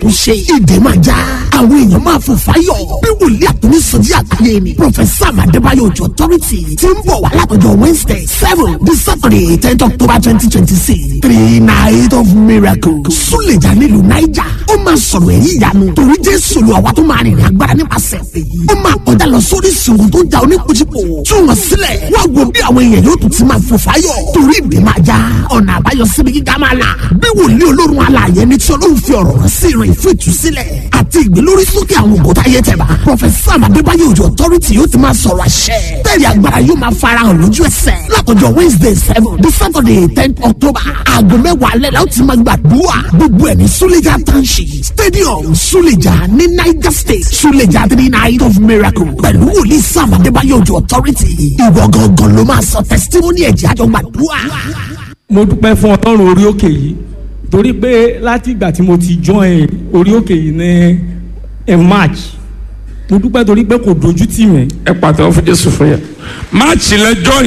àtúnṣe ìdè máa já àwọn èèyàn máa fò fáyọ̀ bí wòlíì àtúní sọjí àgbáyé ni professor amadébáyọ̀ òjò authority ti ń bọ̀ wá látọjọ́ wednesday seven the saturday tenth october twenty twenty six three night of miracle súlẹ̀jà nílùú naija ó máa sọ̀rọ̀ èyí ìyanu torí jésù lu àwa tó máa rìnrìn agbára nípasẹ̀ èyí ó máa kọjá lọ sórí ìṣòro tó ja oníkùjìpò tú wọn sílẹ̀ wá wo bí àwọn èèyàn yóò tún ti máa fò fáyọ̀ torí ìdè máa já ọ̀nà àbáyọ síbi gíga máa là bí wòlíì olórun alààyè ní tí ọlọ́run fi ọ̀rọ̀ rán sí ìrìn fún ìtúsílẹ̀ àti ìgbélórí sókè àwọn ògùn táyé tẹ̀bà prọfẹsà àmàdébáyé òjò authority yóò ti máa sọ̀rọ̀ àṣẹ bẹ́ẹ̀ni agbára yóò máa farahàn lójú ẹsẹ̀ látọjọ́ wednesday seven the saturday ten october aago mẹ́wàá alẹ́ la ó ti máa gbàdúrà gbogbo ẹ̀ ní suleja township stadium suleja ní niger state suleja three night of miracle pẹ̀lú wòlíì sam àdébáyé òjò authority ìwọ gangan ló máa sọ testimony ẹ̀jẹ̀ àjọ gbàdúrà. mo dúpẹ́ fún ọlọ́run orí òkè yìí torí pé láti ìgbà tí mo ti join orí òkè yìí ní in march mo dúpẹ́ torí pé kò dojú tì mí ẹ pàtẹ́wọ́ fún jésù fún yẹn máàcì lẹ join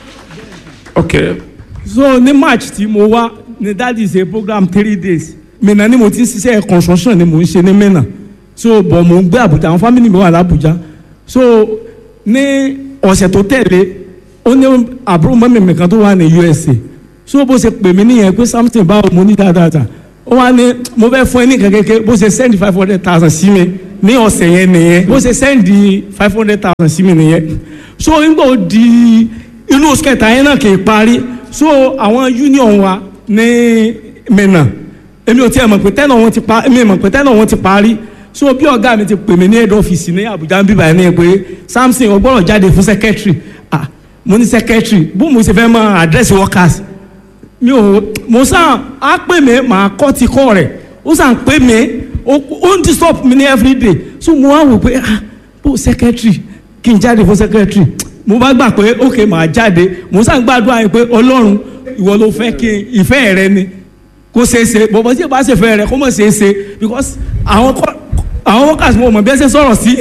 ok so ní march tí mo wá ní that is a program three days mìíràn ni mo ti ń ṣiṣẹ́ construction ni mo ń ṣe ní mìíràn so bọ̀ mo ń gbé àbújá àwọn family mi wà lábújá so ní ọ̀sẹ̀ tó tẹ̀lé ó ní àbúrò mọ́mí mi kan tó wà ní usa so bó ṣe pè mí nìyẹn pé something báwo mo ní dáadáa ó wá ní mo fẹ́ fún ẹ ní kékeré bó ṣe send five hundred thousand sí mi ní ọ̀sẹ̀ yẹn nìyẹn bó ṣe send five hundred thousand sí mi nìyẹn so nígbà ó di inú oṣù kẹta yẹn náà kì í parí so àwọn union wa ní mẹ́nà èmi ò tiẹ̀ mọ̀ pé tẹ́nà wọn ti pa èmi mọ̀ pé tẹ́nà wọn ti parí so bí ọ̀gá mi ti pè mí ní head office ní Abuja ń bíbá ẹ̀ ní pé Samson ó gbọ́dọ̀ jáde fún secretary ah mo ní secretary bó mo ṣe fẹ́ mọ address workers mi ò mo sàn á pè mí màá kọ́ ti kọ́ rẹ̀ ó sàn pè mí ó ń disturb mi ní everyday so mo wá wò pé ah bó secretary kí n jáde fún secretary mo bá gbà pé ok màá jáde mo sàn gbàdúrà yìí pé ọlọ́run ìwọ ló fẹ́ kí ìfẹ́ rẹ ni kó ṣeé ṣe bọ̀bọ̀ tí ìbá ṣe fẹ́ rẹ kó mọ̀ ṣeé ṣe because àwọn kọ́ àwọn workers mo mọ̀ bí ẹ ṣe sọ̀rọ̀ sí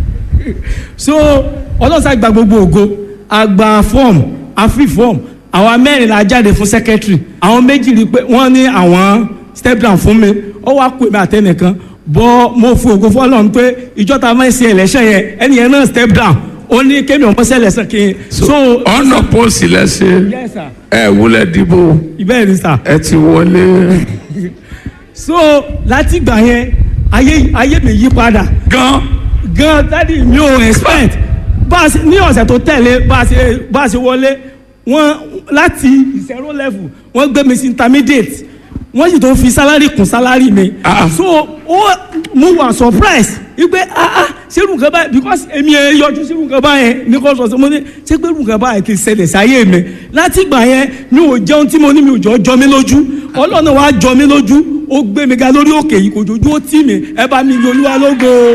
so ọlọ́sà gba gbogbo ògo àgbà form àfi form àwa mẹ́rin la jáde fún secretary àwọn méjì rí i pé wọ́n ní àwọn step down fún mi ó wá pè mí àtẹnìkan bọ́ mo fi ògo fọlọ́run pé ìjọta máa ń ṣe election yẹn ẹni yẹn náà step down ó ní kémi ọmọ sẹ́lẹ̀ sàn kí n. so ọ̀nà pósì lẹ́sẹ̀ yes sir ẹ wúlẹ̀ dìbò ìbéèrè ni sir. ẹ ti wọlé so láti gbà yẹn ayé ayé mi yí padà gan gan dadi mi ò expect bá a ṣe ní ọ̀sẹ̀ tó tẹ̀lé bá a ṣe bá a ṣe wọlé wọ́n láti zero level wọ́n gbé mi sí intermediate wọ́n sì tó fi salary kún salary mi Ah. so ó mo wà surprise wípé ah ah ṣerú nǹkan báyìí because èmi ẹ yọjú ṣerú nǹkan báyẹn ní kò sọ sí mo ní ṣé pé irú nǹkan báyìí ti ṣẹlẹ̀ sáyé mi láti ìgbà yẹn mi ò jẹun tí mo ní mi ò jọ jọ mí lójú ọlọ́run wa jọ mí lójú ó gbé mi ga lórí òkè yìí kò jojú ó tì mí ẹ bá mi yọlúwa lógo.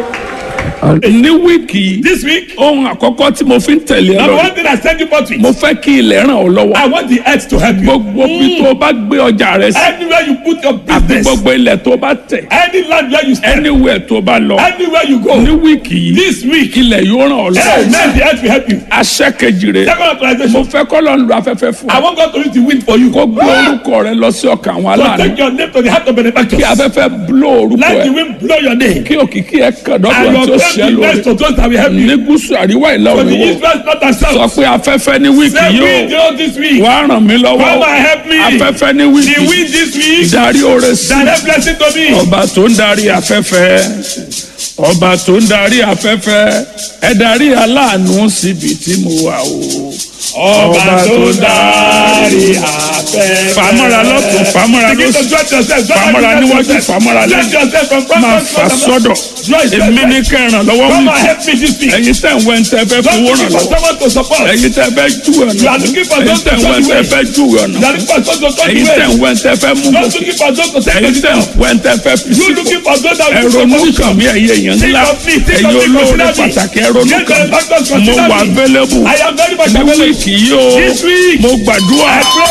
ní wíìkì yìí This week, ohun àkọ́kọ́ tí mo fi ń tẹ̀lé ẹ number lọ one thing I send you forth with, mo fẹ́ kí ilẹ̀ ràn ọ́ lọ́wọ́ I want the earth to help you. gbogbo bí tó o bá gbé ọjà rẹ sí Anywhere you put your àti business, gbogbo ilẹ̀ tó o bá tẹ̀ any land where you stand, anywhere tó o bá lọ anywhere you go, ní wíìkì yìí this week, ilẹ̀ yóò ràn ọ́ hey, lọ́wọ́ man, the earth will help you. aṣẹ́ kejì rẹ Second mo authorization, fẹ́ kọ́ lọ́n lu afẹ́fẹ́ fún I ọ want God to use the wind for you. kó gbé orúkọ rẹ lọ sí ọkàn àwọn So aláàánú take your name to the heart of kí benefactors. afẹ́fẹ́ bló orúkọ Let the ẹ wind blow your name. kí òkìkí ẹ kàn And dọ́dọ̀ tí ó your ṣẹ́ name be lórí best to those that will help you. ní gúúsù àríwá ìlà For òní the wò east, west, north, and sọ south. pé afẹ́fẹ́ ní wíìkì Say yóò wind oh, this week. wá ràn mí lọ́wọ́ Come and help me. afẹ́fẹ́ ní The wíìkì wind this week. darí oore sí Direct blessing to me. ọba tó ń darí afẹ́fẹ́ ọba tó ń darí afẹ́fẹ́ ẹ darí aláàánú síbi tí mo wà o Ọba tó dárí afẹ́. fàmọ́ra lọ́tún fàmọ́ra Begin to lọ́sùn dress yourself. Dress fàmọ́ra níwájú yourself. fàmọ́ra Dress lẹ́yìn yourself from front máa to fà back. sọ́dọ̀ Dress yourself. èmi ní kẹràn lọ́wọ́ Come mi and help me this week. ẹ̀yin tẹ̀ ń wẹ̀ ń tẹ́ fẹ́ Don't fowó look ràn for lọ́wọ́ someone to support. ẹ̀yin tẹ́ fẹ́ jú ọ̀nà You are looking for ẹ̀yin those to tẹ̀ ń wẹ̀ ń show tẹ́ you fẹ́ jú ọ̀nà You are looking for those to touch ẹ̀yin you tẹ̀ ń well. wẹ̀ ń tẹ́ fẹ́ mú Not gòkè looking for those to take ẹ̀yin you tẹ̀ ń down. wẹ̀ ń tẹ́ fẹ́ fi You sípò looking for those that will ẹ̀rọ support you. nìkan mi ẹ̀yẹ èèyàn ńlá Think of me, think ẹ̀yin of me, olóore consider me. pàtàkì ẹ̀rọ Yes, nìkan the doctors mo consider wà me. available I am very much ní available. wíìkì yìí o This week, mo gbàdúrà I pray.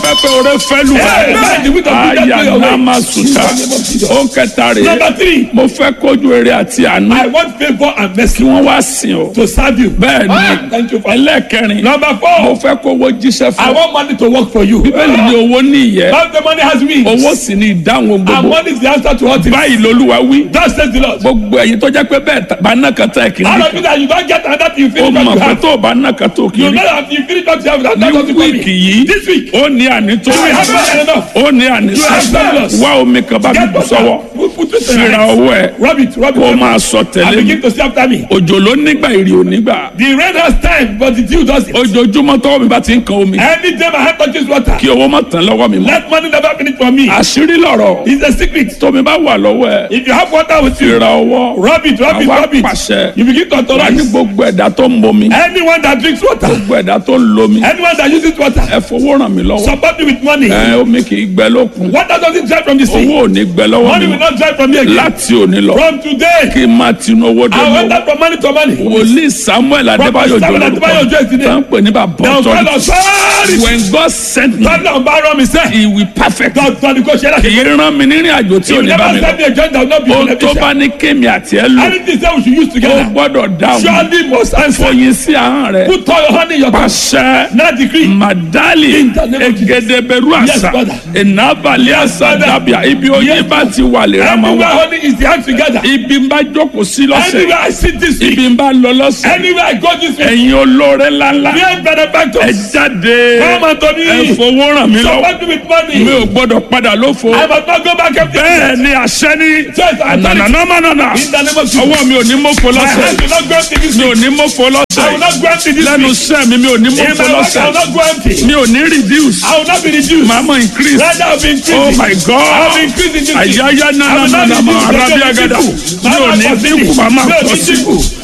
afẹ́fẹ́ oore fẹ́ lù Hey, man, the wind of good aya blow your way. nama suta ó kẹta rè Number three. mo fẹ́ kójú eré àti àánú I want favour and kí mercy wọ́n wá sìn o to serve you. bẹ́ẹ̀ Ah, ni Thank you for ẹlẹ́ẹ̀kẹrin Number mo four. fẹ́ kówó jíṣẹ́ I fún want money to work for you. bíbélì ní owó ní ìyẹ́ How the money has wings. owó sì ní ìdáhùn And gbogbo money is the answer to all things. báyìí lolúwa wí Thus says the Lord. gbogbo ẹ̀yin tó jẹ́ pé bẹ́ẹ̀ ta- bá náà kan tá ẹ̀ kì í All rí of you that you don't get another thing you o finish what mọ̀ you pé have. tó o bá náà kan tó kì í You rí know that you finish what you have. That's ní not something for wíìkì me. yìí This week. ó ní ànító You will have more than enough. ó ní ànísọ You have surplus. wá omi kan bá mi Get bù sọ́wọ́ water. Put put it in fira your hands. ọwọ́ ẹ̀ Rub it, rub kó o it. máa sọ And tẹ̀lé mi begin to see after me. òjò ló nígbà ìrì ò nígbà The rain has time, but the dew does it. ojoojúmọ́ tọ́wọ́ mi bá ti ń kan omi Any day my hand touches water, kí owó má tán lọ́wọ́ mi mọ́ let money never finish for me. àṣírí lọ̀rọ̀ It's a secret. tómi bá wà lọ́wọ́ ẹ̀ If you have water with you, fira ọwọ́ rub it, rub it, àwa rub it. pàṣẹ You begin to wà ní authorize. gbogbo ẹ̀dá tó ń bomi Anyone that drinks water, gbogbo ẹ̀dá tó ń lomi anyone that uses water, ẹ fowó ràn mí lọ́wọ́ support me with money. ẹ omi kì í gbẹ lókun Water doesn't dry from the sea. owó ò ní gbẹ lọ́wọ́ Money mi will not dry from me again. láti òní lọ From today, kí n máa tinú owó dé I mọ́ went out from money to money. wòlíì samuel adébáyò Samuel Adébáyò Òjó ìsìn ní. tó ń pè ní bàbá Now, God ọ̀tọ̀ of sorry. when God sent me God of borrow me say, he will perfect God, God, go share that. kì í rán mi nírìn àjò tí He ò will ní bá never mi lọ send me a joint that will not be ohun tó bá beneficial. ní kémi àti ẹ lò Anything say we should use ó together, gbọ́dọ̀ dáhùn surely must answer. fòyìn sí ahọ́n rẹ Put all your honey in your mouth. pàṣẹ Now decree. madali In the name of Jesus. egedeberu Yes, àṣà Father. ìnábàlẹ̀ àṣà Father. dàbíà ibi oyin bá ti wà lè ra máa Everywhere wà honey is the hand together. ibi ń bá jókòó sí lọ́sẹ̀ Anywhere I sit this week, ibi ń bá lọ lọ́sẹ̀ anywhere I go this week, ẹ̀yin olóore ńláńlá great ẹ benefactors, jáde come unto ẹ me. fowó ràn mí lọ́wọ́ Support me with mi money. ò gbọ́dọ̀ padà lófo I must not go back empty. bẹ́ẹ̀ ni àṣẹ ní Yes, I'm telling you. nànànàmánànà In the name of Jesus. ọwọ́ mi ò ní mọ́fo My lọ́sẹ̀ hand will not go empty this mi ò week. ní mọ́fo I will lọ́sẹ̀ not go empty this lẹ́nu week. iṣẹ́ mi mi ò ní In mọ́fo my work, I will lọ́sẹ̀ not go empty. mi ò ní reduce I will not be reduced. màá mọ̀ increase Rather, I will be increasing. oh my I will god be increasing this week. àyáyá I will not nànàmánàmà reduce. arábí àgàdà mi ò ní dínkù màá máa pọ̀ sí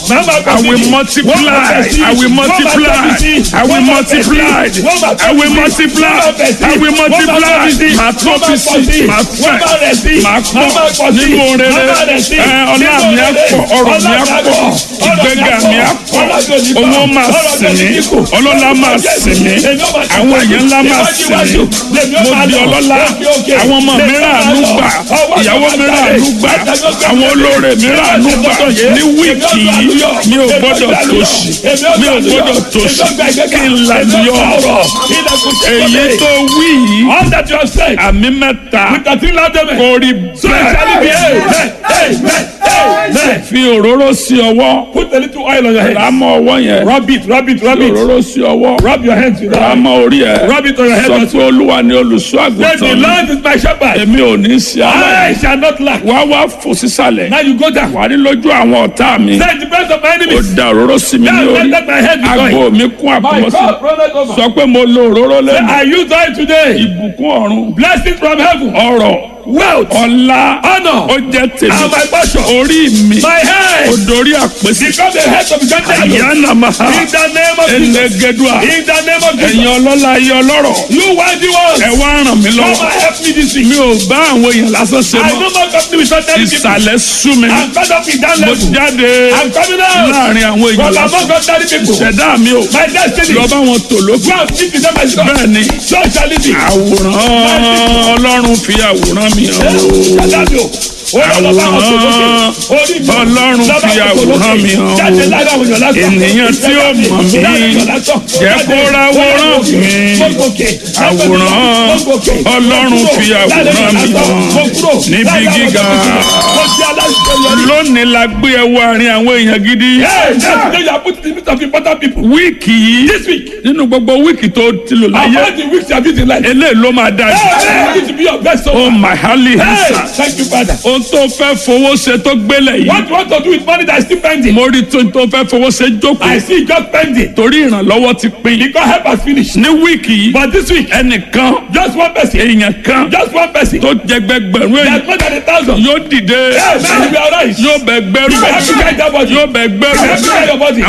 I will multiply. I will multiply. I will multiply. I will multiply. I will multiply. Màá tó fi sí. Màá fẹ̀. Màá pọ̀ nínú rere. Ẹ ọlá mi á pọ̀. Ọrọ̀ mi á pọ̀. Ìgbéga mi á pọ̀. Owó máa sìn mí. Ọlọ́lá máa sìn mí. Àwọn èèyàn ńlá máa sìn mí. Mo di ọlọ́lá. Àwọn ọmọ mi rà àánú gbà. Ìyàwó mi rà àánú gbà. Àwọn olóore mi rà àánú gbà. Ní wíìkì yìí mi ò gbọ́dọ̀ tòṣì mi ò gbọ́dọ̀ tòṣì kí n làlùyọ èyí tó wí yìí All that you have said, àmì mẹ́ta with the three loud amen. kò rí So it shall be. bẹ́ẹ̀ Amen. Amen. Amen. fi òróró sí ọwọ́ Put a little oil on your head. rámọ́ ọwọ́ yẹn Rub it, rub it, rub fi it. òróró sí ọwọ́ Rub your hands with that. rámọ́ orí ẹ̀ Rub it on your head. sọ also. pé olúwa ni olùṣọ́ Say, the àgùntàn mi Lord is my shepherd. èmi ò ní sí I aláìní shall not lack. wá wá fò sísàlẹ̀ Now you go down. wà ní lójú àwọn ọ̀tá mi Say, the best of my ó enemies. da òróró sí mi ní Now orí let my head be àgbo going. mi kún My àkùmọ́sí God, brother, over. sọ pé mo lo òróró lẹ́nu I use oil today. ìbùkún ọ̀run Blessings from heaven. ọrọ̀ Wealth. ọlá Honor. ó jẹ́ tèmi And my portion. orí mi My head. ó dorí àpèsè Become the head of the country. àyànnà máa In the name of Jesus. ẹnẹgẹdùà In the name of ẹ̀yin Jesus. ọlọ́lá ayé ọlọ́rọ̀ You worthy ones. ẹ wá ràn mí Come lọ́wọ́ and help me this week. mi ò bá àwọn èèyàn lásán ṣe I mọ́ no more company with ordinary people. ìsàlẹ̀ sú mi I'm fed up with that mo level. jáde I'm coming out. láàrin àwọn èèyàn From lásán among ordinary people. ṣẹ̀dá mi ò My destiny. lọ bá wọn tò lókun Go and speak to them as God. bẹ́ẹ̀ ni So shall it be. àwòrán ọlọ́run fi àwòrán mi hàn o. Ṣàdájọ́. Àwòrán Ọlọ́run fi àwòrán mi hàn o. Ènìyàn tí ó mọ̀ mí, jẹ́ kó ráwòrán mi. Àwòrán Ọlọ́run fi àwòrán mi hàn níbi gíga. Lónìí la gbé ẹ wọ àárín àwọn èèyàn gidi. Wíìkì yìí nínú gbogbo wíìkì tó ti lò láyé, eléyìí ló máa dájú. Oh my holy hands. Thank you, Father. Ohun tó fẹ́ fowó ṣe tó gbélé yìí. What you want to do with money that is still pending? Mo rí tó tó fẹ́ fowó ṣe I jókòó. see it just pending. Torí ìrànlọ́wọ́ ti pín. Because help has finished. Ní wíìkì yìí, But this week, ẹnìkan just one person, èèyàn kan just one person, tó jẹ gbẹgbẹ̀rún èèyàn that's more than a thousand. yóò dìde Yes, man, you will arise. yóò bẹ gbẹrù You will have to carry that body. yóò bẹ You will have to carry your gbẹrù body. àwọn Yorùbá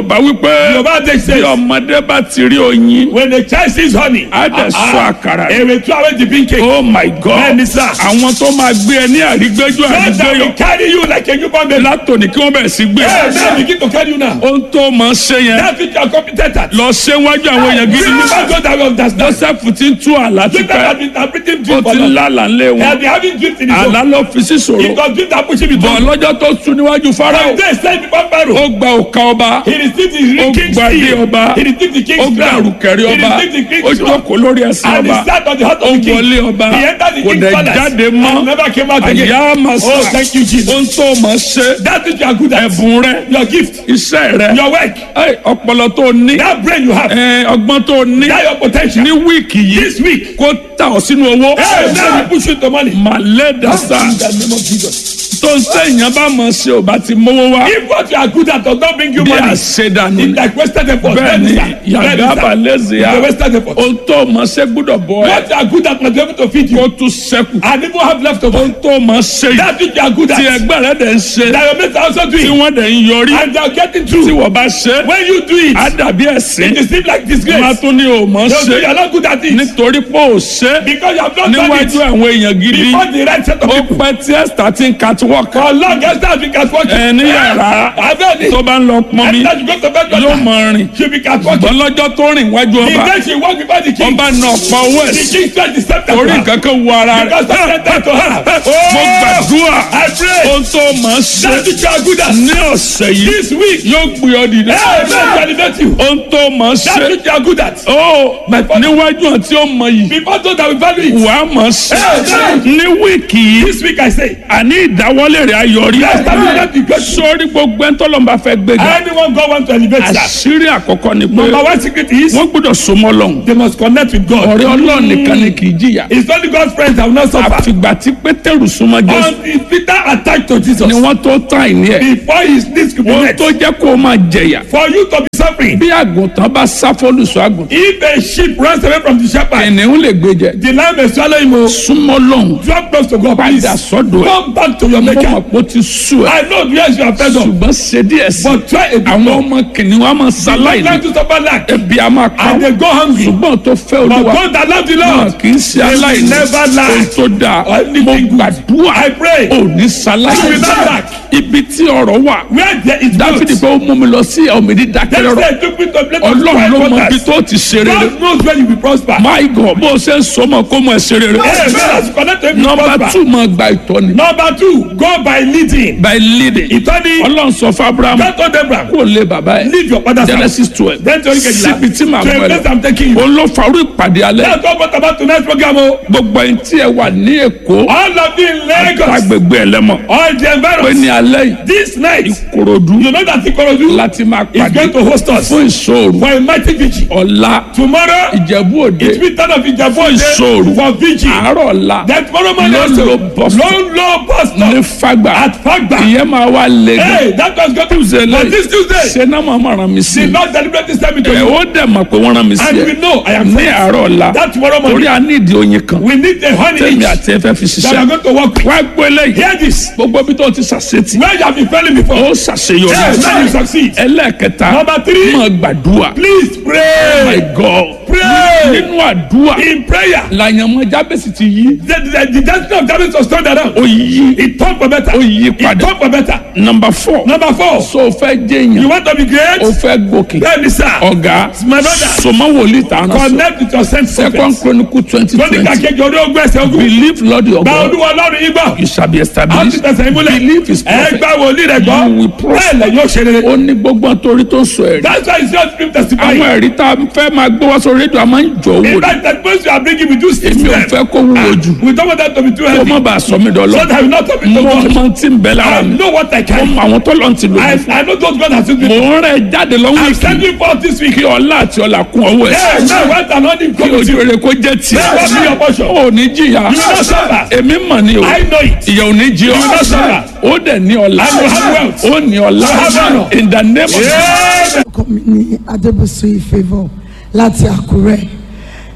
yorùbá wípé Yorùbá dey say- bí ọmọdé bá ti rí oyin When the child sees honey, á dẹ̀ sọ àkàrà he will throw away the bean cake. oh my god Bẹ́ẹ̀ni sá. àwọn tó máa gbé ẹ ní àrígbéjú God that àrígbéyọ will carry you like a newborn baby. látòní kí wọ́n bẹ̀rẹ̀ sí gbé Hey, now begin to carry you now. ohun tó máa ṣe yẹn That's what you are competent at. lọ ṣe wájú àwọn èèyàn gidi Bring ní back God that will understand. joseph ti ń tú àlá Dream that tipẹ́ has been interpreting ó dream for ti ń them. lálà ńlé He has wọn been having dreams in his àlá own. ló fi sí It ṣòro was dream that push him into bọ̀ lọ́jọ́ tó tu níwájú farao From there, say before Pharaoh. ó gba òka ọba He received Ó the king's gba ilé seal. ọba. He received the ó king's gba crown. àrùkẹ̀rẹ̀ He ọba received the ó king's crown. jókòó lórí ẹsẹ̀ And he ọba sat on the heart ó of the king. wọlé ọba He entered the kò king's dẹ̀ palace. jáde And mọ́ never came out again. àyà màsà Oh, thank you, Jesus. ohun tó mọ̀ ṣe That which you are good at. ẹ̀bùn rẹ Your gift. iṣẹ́ rẹ Your work. ẹ, ọpọlọ tó ní That brain you have. ẹ, ọgbọ́n tó ní That your potential. ní wíìkì yìí This week. kó tà ọ́ sínú owó Hey, now we push you to money. màlẹ́ dàsà In the name of Jesus. tó ń sẹ́yìn bá mọ̀ ṣe ò bá ti mówó wá If what you are good at does not bring you bí money, àṣedànù it's ni like wasted effort. bẹ́ẹ̀ ni Bẹ́ẹ̀ni, sir. yàgá Bẹ́ẹ̀ni, sir. balẹ̀sì yá It's a wasted effort. ohun tó mọ̀ ṣe gbúdọ̀ bọ̀ ẹ́ What you are good at must be able to feed kó you. tún ṣẹ́kù And even have leftover. ohun tó mọ̀ ṣe yìí That which you are good tí at. ẹgbẹ́ rẹ dẹ̀ ń ṣe That your mates are also tí doing. wọ́n dẹ̀ ń yọrí And they are getting tí through. wọ́n bá ṣe When you do it, á dàbí ẹ̀sìn it seems like má disgrace. tún ní o mọ̀ They'll ṣe say you are not good at it. nítorí pé ò ṣe Because you have not done níwájú it àwọn èèyàn gidi before the right set of ó people. pẹ́ tí ẹ̀sítà ti ń catwalk For long, Esther has been catwalking. ẹ ní yàrá Abẹ́ni. tó bá ń lọ pọn mi Esther, you go to bed yóò daughter. mọ rìn She be catwalking. ṣùgbọ́n lọ́jọ́ tó rìn wájú The ọba day she walk before the king. ọba náà pa owó ẹ̀ The sí king said the scepter to orí her. nǹkan kan wọ ara Because rẹ̀ I said that to her. mo gbàdúrà I pray. ohun tó mọ̀ ṣe That which you are good at. ní ọ̀sẹ̀ yìí This week. yóò gbé ọ dìde Hey, man, elevate you. ohun tó mọ̀ That ṣe which you are good at. ó níwájú àti ó mọ yìí Before those that will value it. wàá mọ̀ ṣe Hey, ní wíìkì yìí This week I say. àní ìdáwọ́lé rẹ̀ ayọ̀rí Yes, that will not be good. sórí gbogbo ẹni tọ́lọ́mùbá fẹ́ gbéga Anyone God want to elevate that. àṣírí àkọ́kọ́ ni pé Number one secret is wọ́n gbọ́dọ̀ súnmọ́ lọ́hùn they must connect with God. ọ̀rẹ́ ọlọ́run nìkan ni kì í jìyà It's only God's friends that will not suffer. àfìgbà tí pétérù súnmọ́ jésù Until Peter attacked to Jesus. ni wọ́n tó tán ìní ẹ̀ Before his needs could be wọ́n met. tó jẹ́ kó o máa jẹ̀yà For you to be suffering. bí àgùntàn bá sá fólùsọ àgùntàn If a sheep runs away from the shepherd. ènìyàn lè gbé jẹ The lamb may swallow him. o. súnmọ́ lọ́hùn Drop close to God please. padà sọ́dọ̀ ẹ̀ Come back to your mo maker. mọ̀ pé ó ti sú ẹ̀ I know yes you are fed up. ṣùgbọ́n ṣe díẹ̀ sí But try a bit àwọn more. ọmọ kìnìún wa máa ṣaláì ní Like to suffer lack. ebi a máa pa And they go hungry. ṣùgbọ́n tó fẹ́ But olúwa God that love the náà Lord. kì í ṣe They will aláìní never lack. ohun tó dáa Or anything mo good. gbàdúrà I pray. ò ní You ṣaláì will not lack. ibi tí ọ̀rọ̀ wà Where there is dáfídì growth. pé ó mú mi lọ sí ọ̀mìnì That's dákẹ́rọ́rọ́ why I took me to a place of ọlọ́run ló quiet mọ ibi waters. tó ti ṣe rere God knows where you will prosper. my god bó o ṣe ń sọmọ kó mọ ẹ ṣe rere Hey, man, as you connect to him, you nọmba prosper. two máa gba ìtọ́ni Number two, go by leading. by leading Ìtọ́ni. ọlọ́run sọ fún abraham God told Abraham, kó lé bàbá ẹ leave your father's house. genesis twelve Then to Oríkejìlá. síbi tí màá To mú a ẹ place lọ I'm taking you. òun ló farú ìpàdé alẹ́ That's what brought about tonight's program. o. gbogbo ẹni tí ẹ wà ní èkó All of you in Lagos, agbègbè ẹlẹ́mọ̀ all the pé environs, ní alẹ́ yìí this night, korodu you know that Ikorodu láti máa is pàdé going to host us fún ìṣòro for a mighty vigil. ọ̀la Tomorrow, ìjẹ̀bú òde it will turn up in Jaffa ìṣòro for vigil. àárọ̀ ọ̀la Then tomorrow morning Ló also, lo bus stop. low, low bus ní stop fagbà at Fagba. ìyẹn máa wá lé gan Hey, that was going to Tuesday But lẹ́yìn this Tuesday, ṣe náà máa máa ràn mí sí the i Lord deliberately sent me to ẹ̀ you. ó dẹ̀ mọ̀ pé wọ́n rán mi sí And ẹ we know I am ní sent. àárọ̀ ọ̀la That tomorrow torí morning, a ní ìdí oyin kan we need a honey tẹ̀mí each àti ẹ̀fẹ́ fi that are ṣiṣẹ́ going to work with. wá gbé lẹ́yìn Hear this. gbogbo ibi tó ti ṣàṣetì Where you have been failing before. ó ṣàṣeyọrí Yes, now you succeed. ẹlẹ́ẹ̀kẹta Number three. máa gbàdúrà Please my pray. god Pray. nínú àdúrà In prayer. làyànmọ́ jábẹ́sì ti yí The, the, the destiny of Jabez was turned around. ó yí It turned for better. ó yí It padà turned for better. number four Number four. so o fẹ́ jẹ́ You èèyàn want to be great? o fẹ́ gòkè Bẹ́ẹ̀ni sá. ọ̀gá My brother. sọmọ wòlíì tààrà sọ Connect with your sense second prophets. chronicle twenty Lóní twenty kàkejì ọdún ogún ẹsẹ̀ ogun. believe lord your Gba god olúwa ọlọ́run yín gbọ́. you shall be A ti established tẹ̀sẹ̀ ìmúlẹ̀. believe his Ẹ prophet gba wòlíì rẹ̀ gbọ́. you will prosper. Bẹ́ẹ̀ lẹ̀ yóò ṣe rere. ó ní gbogbo àtòrí tó ń sọ ẹ̀rí That's why it's not dream testifying. àwọn ẹ̀rí tá a fẹ́ máa gbé wá sórí rédíò a máa ń jọ owó In ni fact, the person you are bringing we do six èmi ò them. fẹ́ kó wúwo jù We don't want that to be too kó heavy. má bàa sọ mí So dọ́lọ́ that I will not have it mo to God. mọ tí ń bẹ lára I mi know what I mo can. mọ àwọn tó lọ́n ti lò I, mí fún I know those God has used me. mo ń rẹ̀ jáde lọ́wọ́ I'm ìkì sending forth this week. kí ọlá àti ọlà kún ọwọ́ ẹ̀ Yes, now went and on him kí come with ojú you. rere kó jẹ́ tiẹ̀ Bẹ́ẹ̀ wá sí your portion. ó ní jìyà You will not suffer. èmi mọ̀ ni o I know it. ìyà ò ní jí ọ You will not suffer. ó dẹ̀ ní ọlá And you have wealth. ó ní ọlá You have honor. in the name of Yeah. orúkọ mi ní adébùsù ìfẹ́vọ̀ láti àkúrẹ́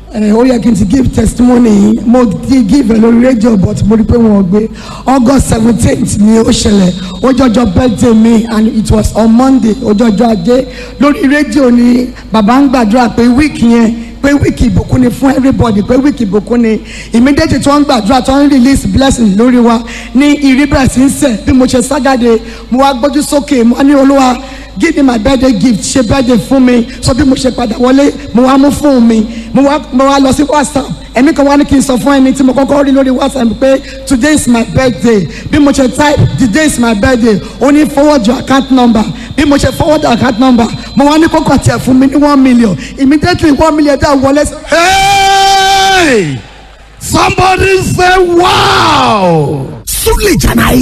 ẹ ó yẹ kí n ti give testimony mo ti give ẹ lórí rédíò but mo rí pé wọn ò gbé august seventeenth ni ó ṣẹlẹ̀ ó jọjọ birthday mi and it was on monday ó jọjọ ajé lórí rédíò ni bàbá ń gbàdúrà pé week yẹn pé wíìkì ìbùkún ni fún everybody pé wíìkì ìbùkún ni immediately tí wọ́n ń gbàdúrà tí wọ́n ń release blessing lórí wa ní ìríbẹ̀rẹ̀ sí ń sẹ̀ bí mo ṣe ságàdé mo wá gbójú sókè mo wá ní olúwa give me my birthday gift ṣe birthday fún mi so bí mo ṣe padà wọlé mo wá mú fóònù mi mo wá mo wá lọ sí whatsapp ẹ̀mí kan wá ní kí n sọ fún ẹni tí mo kọ́kọ́ rí lórí whatsapp pé today is my birthday bí mo ṣe type today is my birthday ó ní forward your account number bí mo ṣe forward your account number mo wá ní kókò tiẹ̀ fún mi ní one million immediately one million dá wọlé. Hey! Somebody say wow! Sule Jana